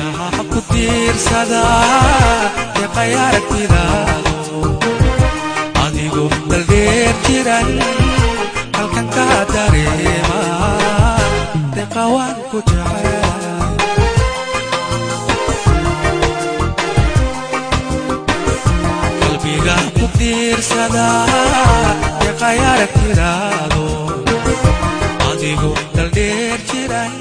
indhaha ku tiirsada deeqay aragtidaado adigu daldheer jiran halkan ka dareema deeqa waan ku jecel qalbiga ku tiirsada deeqay aragtidaado adigu daldheer jiran